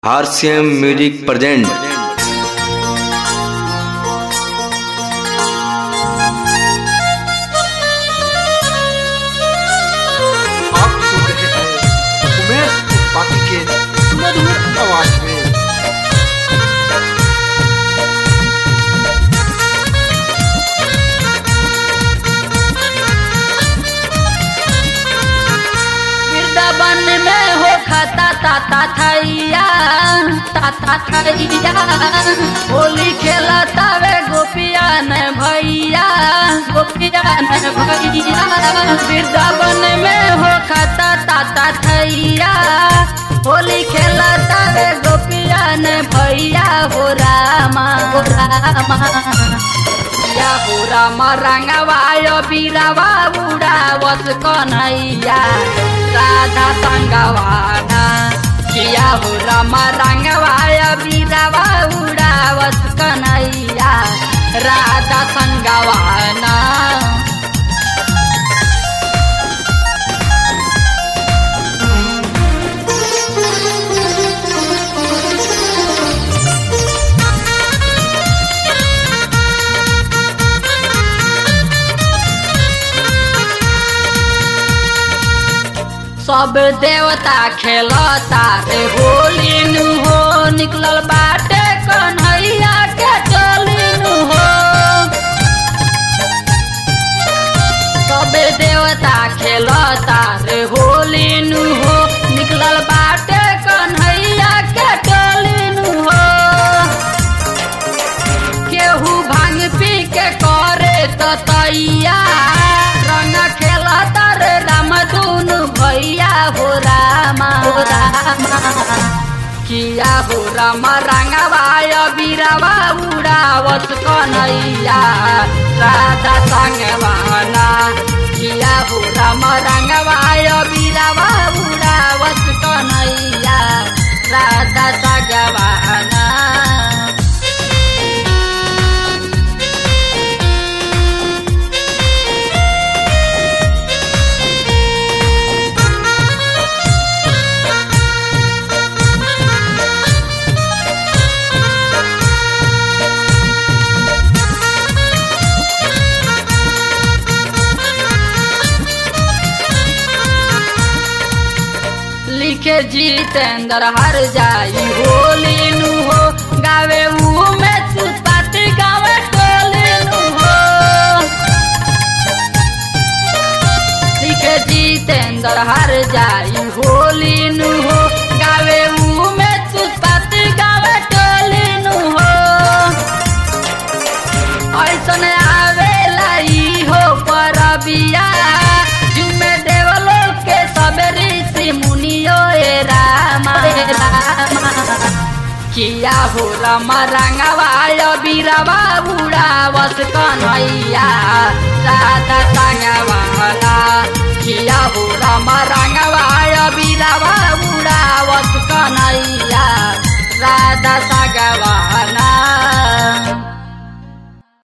RCM music present आप सुन रहे हैं उमेश त्रिपाठी के मधुर आवाज में वृंदावन में हो खाता ताता थैया ताता थैया होली खेलता वे गोपिया न भैया गोपिया न भैया वृंदावन में हो खाता ताता थैया होली खेलता वे गोपिया न भैया हो रामा हो रामा या हो राम रंगवाय बीरावा उड़ावत कन्हैया राधा संगवाना किया हो राम रंगवाय बीरावा उड़ावत कन्हैया राधा संगवाना सब देवता खेलता रे होली नु हो निकलल बाटे कन्हैया के टोली नु हो सब देवता खेलता रे होली नु हो निकलल बाटे कन्हैया के टोली नु हो केहू भांग पी के करे त तैया रंग खेलता रे राम दुनु भैया हो रामा हो रामा किया हो राम रंगवाय बीरावा उड़ावत कन्हैया राधा संगवाना किया हो राम रंगवाय बीरावा उड़ावत कन्हैया राधा संगवाना लिखे जितेंद्र हर जाई होली नु हो गावे ऊ में सुपाती गावे टोली नु हो लिखे जितेंद्र हर जाई होली नु हो गावे ऊ में सुपाती गावे टोली नु हो ऐसन आवेला ई हो परबिया जुमे देवलो के सबे ऋषि मुनियो ए रामा ए रामा किया हो राम रंगवाय बीरावा उड़ावत कन्हैया राधा संगवाला किया हो राम